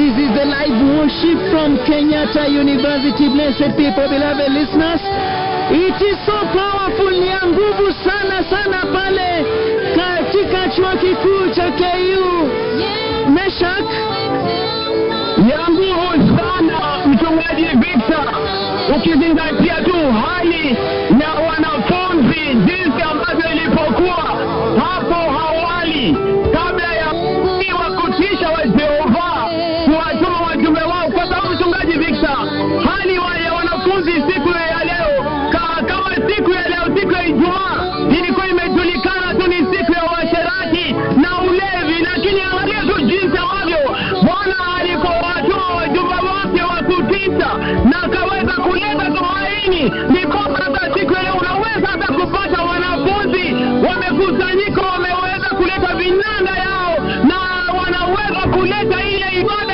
This is the live worship from Kenyatta University. Blessed people, beloved listeners. It is so powerful, ni ya nguvu sana sana pale katika chuo kikuu cha KU. Meshak, ya nguvu sana mchungaji Victor, ukizingatia tu hali ya wanafunzi jinsi ambavyo ilipokuwa hapo awali kabla ya nabii wa kutisha wa Jehova kuwatuma wajumbe wao, kwa sababu mchungaji Victor, hali wa ya wanafunzi siku ya leo ka, kama siku ya leo, siku ya Ijumaa ilikuwa imejulikana tu ni siku ya uasherati na ulevi, lakini angalia tu jinsi ambavyo Bwana alipowatuma wajumbe wake wa kutisha na akaweza kuleta tumaini, ni kwamba hata siku ya leo unaweza hata kupata wanafunzi wamekusanyika, wameweza kuleta vinanda yao na wanaweza kuleta ile ibada